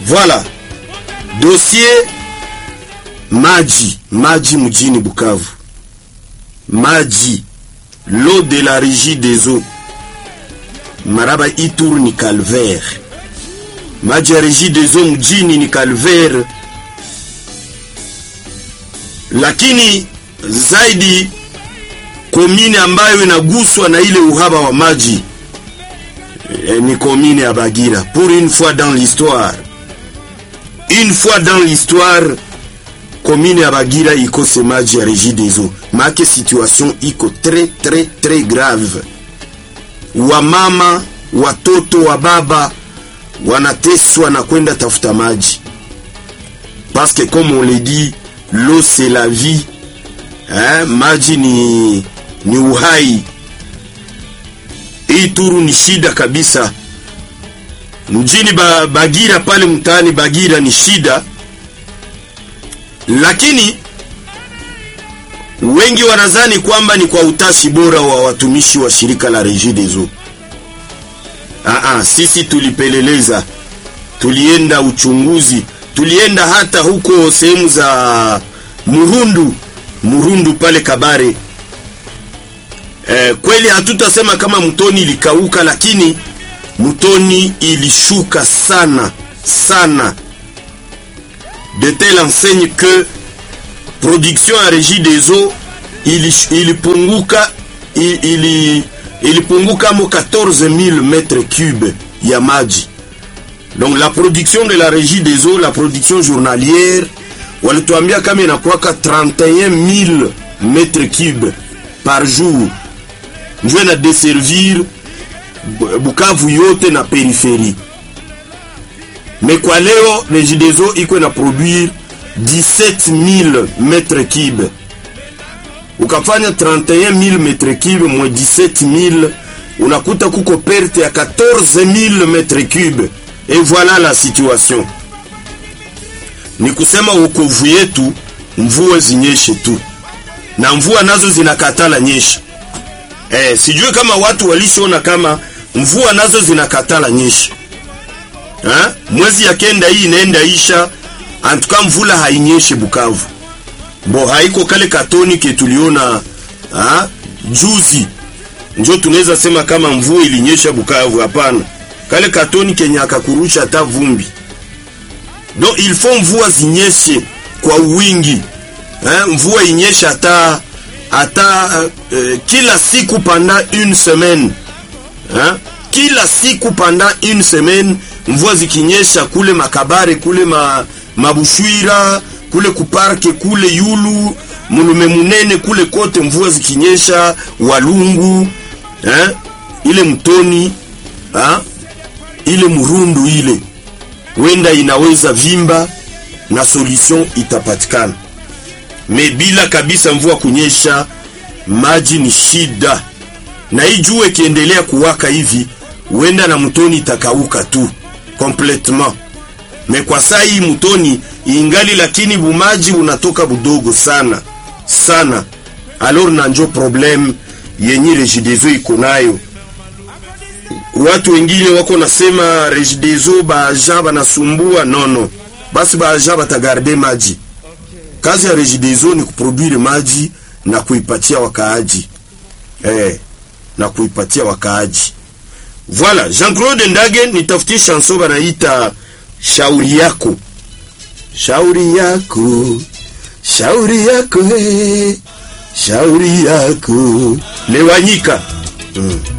Voilà. Dossier maji, maji mjini Bukavu. Maji, l'eau de la régie des eaux. Maraba Ituru ni calvaire. Maji ya régie des eaux mjini ni calvaire. Lakini zaidi komine ambayo inaguswa na ile uhaba wa maji e, ni komine ya Bagira. Pour une fois dans l'histoire, une fois dans l'histoire, komine ya Bagira ikose maji ya régie des eaux. Make situation iko très très très grave. Wamama, watoto wa baba wanateswa na kwenda tafuta maji, parce que comme on le dit, l'eau c'est la vie. Eh, maji ni, ni uhai. Hii Turu ni shida kabisa mjini ba, Bagira pale mtaani Bagira ni shida, lakini wengi wanadhani kwamba ni kwa utashi bora wa watumishi wa shirika la Regie des Eaux. Aa, sisi tulipeleleza, tulienda uchunguzi, tulienda hata huko sehemu za Murundu Murundu pale Kabare. E, kweli hatutasema kama mtoni ilikauka, lakini mtoni ilishuka sana sana, de telle enseigne que production ya Regie des Eaux ilipunguka ili, ili, ilipunguka mo 14000 mètres cubes ya maji. Donc la production de la Regie des Eaux, la production journalière walituambia kama inakuwaka 31000 mètres cubes par jour, njo na desservir Bukavu yote na peripherie. Mais kwa leo Regideso iko na produire 17000 mètres cubes, ukafanya 31000 mètres cubes mwa 17000 unakuta kuko perte ya 14000 mètres cubes, et voilà la situation ni kusema wokovu yetu, mvua zinyeshe tu, na mvua nazo zinakatala nyesha. Eh, sijui kama watu walishaona kama mvua nazo zinakatala nyesha ha? Mwezi ya kenda hii inaenda isha, antuka mvula hainyeshe Bukavu, bo haiko kale katoni ke tuliona ha? Juzi njo tunaweza sema kama mvua ilinyesha Bukavu. Hapana, kale katoni kenye akakurusha hata vumbi donc il faut mvua zinyeshe kwa wingi eh, mvua inyeshe hata hata uh, kila siku pendant une semaine eh, kila siku pendant une semaine mvua zikinyesha kule Makabare kule ma, Mabushwira kule kuparke kule Yulu Mulume Munene kule kote mvua zikinyesha Walungu eh, ile mtoni eh, ile Murundu ile wenda inaweza vimba na solution itapatikana. Me bila kabisa mvua kunyesha, maji ni shida, na hii jua ikiendelea kuwaka hivi, wenda na mtoni itakauka tu complètement. Me kwa saa hii mtoni ingali, lakini bumaji unatoka budogo sana sana, alors na njo problem yenye Regideso iko nayo watu wengine wako nasema Regideso baaja banasumbua. Nono, basi baaja batagarde maji. Kazi ya Regideso ni kuproduire maji na kuipatia wakaaji eh, na kuipatia wakaaji. Voilà, Jean-Claude Ndage nitafutie chanson banaita shauri yako, shauri yako, shauri yako, hey, shauri yako Lewanyika mm.